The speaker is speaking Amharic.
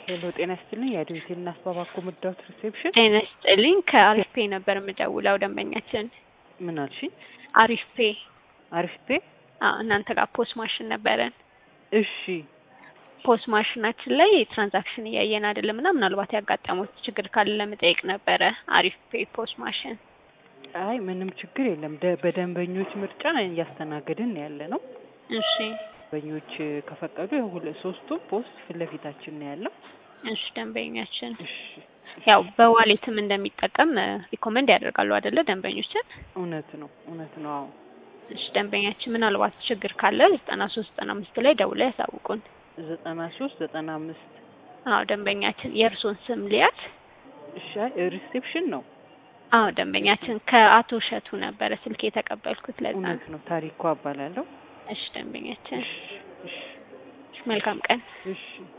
ሄሎ ጤና ይስጥልኝ። የአድቬንቴል እና አስባባኮ ምዳውት ሪሴፕሽን ጤና ይስጥልኝ። ከአሪፍ ፔ ነበር የምደውለው ደንበኛችን ምን አልሽኝ? አሪፍ ፔ አሪፍ ፔ አዎ፣ እናንተ ጋር ፖስ ማሽን ነበረን። እሺ ፖስ ማሽናችን ላይ ትራንዛክሽን እያየን አይደለም እና ምናልባት ያጋጠሙት ችግር ካለ ለመጠየቅ ነበረ። አሪፍ ፔ ፖስ ማሽን አይ ምንም ችግር የለም። ደ- በደንበኞች ምርጫ እያስተናገድን ያለ ነው። እሺ ደንበኞች ከፈቀዱ ያው ሁለ ሶስቱም ፖስት ፊት ለፊታችን ነው ያለው። እሺ ደንበኛችን እሺ ያው በዋሌትም እንደሚጠቀም ሪኮመንድ ያደርጋሉ አይደለ ደንበኞችን? እውነት ነው እውነት ነው። አዎ እሺ ደንበኛችን ምናልባት ችግር ካለ ዘጠና ሶስት ዘጠና አምስት ላይ ደውለው ያሳውቁን። ዘጠና ሶስት ዘጠና አምስት አዎ ደንበኛችን የእርሶን ስም ሊያት እሺ አይ ሪሴፕሽን ነው። አዎ ደንበኛችን ከአቶ እሸቱ ነበረ ስልክ የተቀበልኩት ለዛ ነው። እውነት ነው። ታሪኳ እባላለሁ። እሺ ደንበኛችን እሺ እሺ መልካም ቀን። እሺ